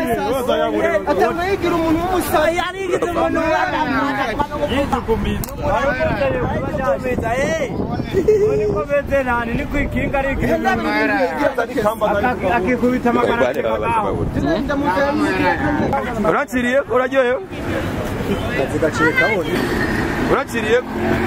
atanayigira umuntu w'umusazi yarigize umuntu yitukumiza niko beze nani niko ikinga arigira akikubita amagana urakiriye uraryohewe urakiriye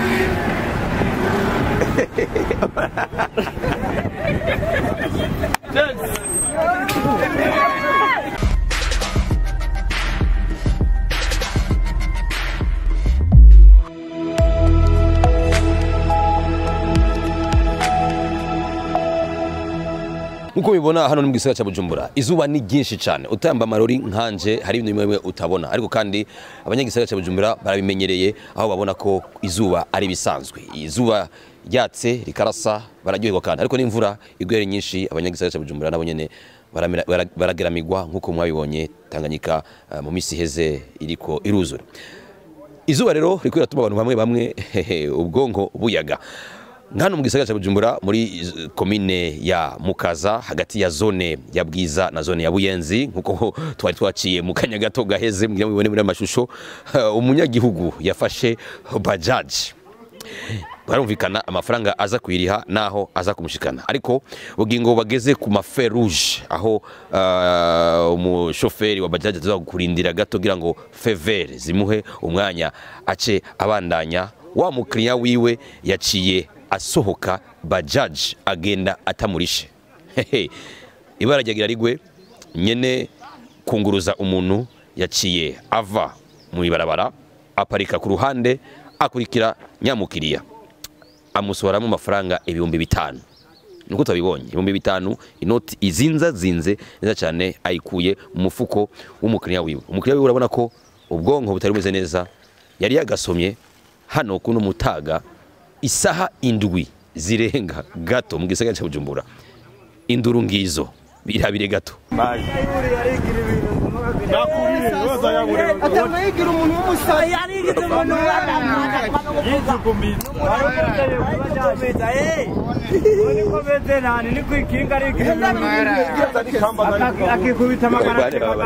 nkuko mubibona hano ni mu gisagara cya bujumbura izuba ni ryinshi cyane utamba amarori nkanje hari ibintu bimwe bimwe utabona ariko kandi abanyagisagara cya bujumbura barabimenyereye aho babona ko izuba ari ibisanzwe izuba ryatse rikarasa bararyoherwa kandi ariko n'imvura iguye ari nyinshi abanyagisagara cya bujumbura nabo nyene baramera- bara- barageramirwa nk'uko mwabibonye tanganyika eh, mu minsi iheze iriko iruzura izuba rero riko riratuma abantu bamwe bamwe ubwonko buyaga hano mu gisagara cya bujumbura muri iz- komine ya mukaza hagati ya zone ya bwiza na zone ya buyenzi nkuko twari twaciye mu kanya gato gaheze mugira ngo mubibone muri amashusho eh, umunyagihugu yafashe bajaji barumvikana amafaranga aza kuyiriha naho aza kumushikana ariko ubugingo bageze ku maferuje aho uh, umushoferi wa bajaji aza kurindira gato kugira ngo fevere zimuhe umwanya ace abandanya wa mukiriya wiwe yaciye asohoka bajaji agenda atamurishe Hehe. ibara ryagira rigwe nyene kunguruza umuntu yaciye ava mu ibarabara aparika ku ruhande akurikira nyamukiriya amusohoramo amafaranga ibihumbi bitanu nuko tutabibonye ibihumbi bitanu inoti izinza zinze neza cyane ayikuye mu mufuko w'umukiriya wiwe umukiriya wiwe urabona ko ubwonko butari bumeze neza yari yagasomye hano kuno mutaga isaha indwi zirenga gato mu gisagara cya bujumbura induru ngizo birabire gato atanayigira umuntu w'umusazi yarigize umuntu yitukumiza niko beze nani niko ikinga arigira akikubita amagana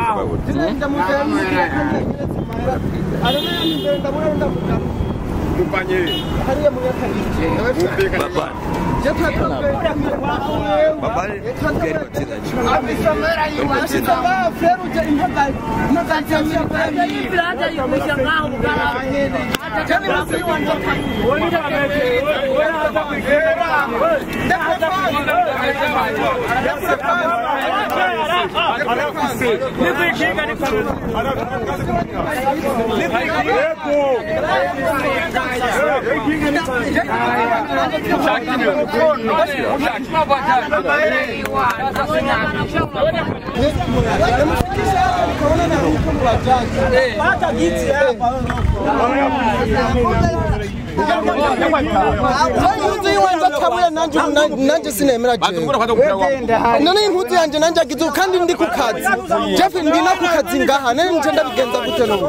hariya mu yakariye niko ikinga niko impuzu y'iwanjye atabuye nanjye nanjye sinemera jewe none impuzu yanjye nanjye agize ubu kandi ndi ku kazi jeff ndi no ku kazi ngaha none nje ndabigenza gute n'ubu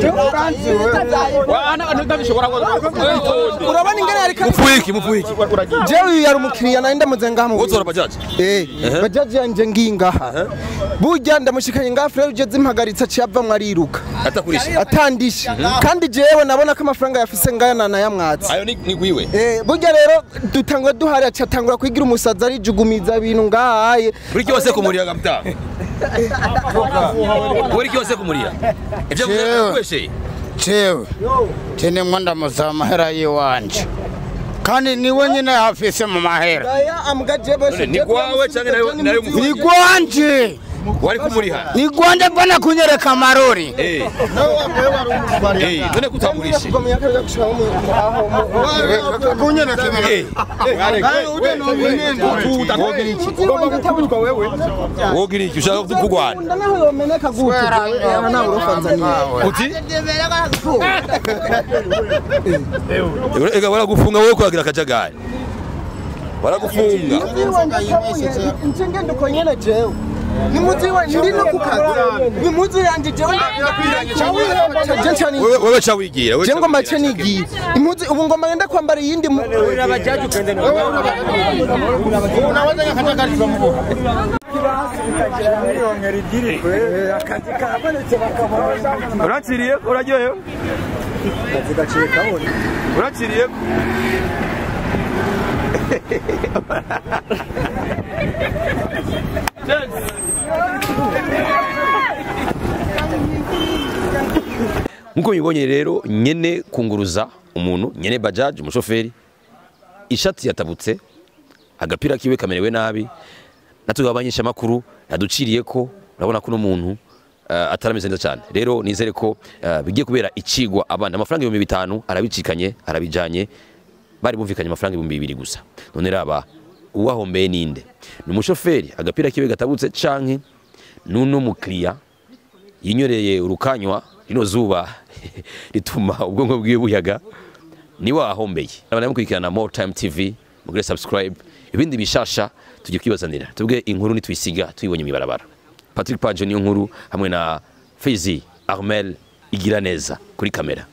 urabona ingene yari kandi mupfuiki mupfuiki jewe uyu yari umukiriya nari ndamuze ngaha mu wotora bajaji Eh, bajaji yanjye ngiyi ngaha burya ndamushikanye ngaha furere ugeze impagaritse aciye avamwo ariruka atakurisha atandishe kandi jewe nabona ko amafaranga yafise ngaya nanayamwatse ayo ni ni gwiwe Eh, burya rero dutangura duhari aca atangura kwigira umusazi arijugumiza ibintu ngahaye buri cyose kumurira gamta buri cyose kumurira ibyo Jewe. kweshe jewe tenimwo ndamusaba amahera yiwanje kandi niwe nyine yafise mu mahera aya ambwa jeboshe ni gwawe canke nayo nayo mu ni gwanje wari kumuriha ni gwanje mbona kunyereka amarori eh eh none kutamurishe kunyereka eh wogira iki ushaka kugwana naho yomeneka gute jewe nawe urofanzaniye uti ega waragufunga wowe kwagira akajagari waragufunga nje ngenda uko nyene jewe ni muzi wa ndi no ku kazi ni muzi yanje jewe je ncani wewe wewe cha wigira wewe je ca ngomba wigira. ce nigiye impuzi ubu ngomba ngenda kwambara iyindi mu- unaweza nyakatagarizwa mu kirasi bikagira miliyoni rigiri akazi kabonetse bakabona urakiriye uraryohewe akazi gaciye kabona urakiriye nkuko mubibonye rero nyene kunguruza umuntu nyene bajaji umushoferi ishati yatabutse agapira kiwe kamerewe nabi natwe abanyeshamakuru yaduciriye ko urabona ko uno muntu uh, atarameze neza cyane rero nizere ko uh, bigiye kubera icigwa abana amafaranga ibihumbi bitanu arabicikanye arabijanye bari bumvikanye amafaranga ibihumbi bibiri gusa none raba uwahombeye ninde ni umushoferi agapira kiwe gatabutse canke nuno mukiriya yinyoreye urukanywa rino zuba rituma ubwonko bwiwe buyaga niwe wahombeye abana mukurikirana more time tv mugire subscribe ibindi bishasha tugiye kwibazanira tubwe inkuru nitwisiga tuyibonye mwibarabara patrick page niyo nkuru hamwe na fezi armel igira neza kuri kamera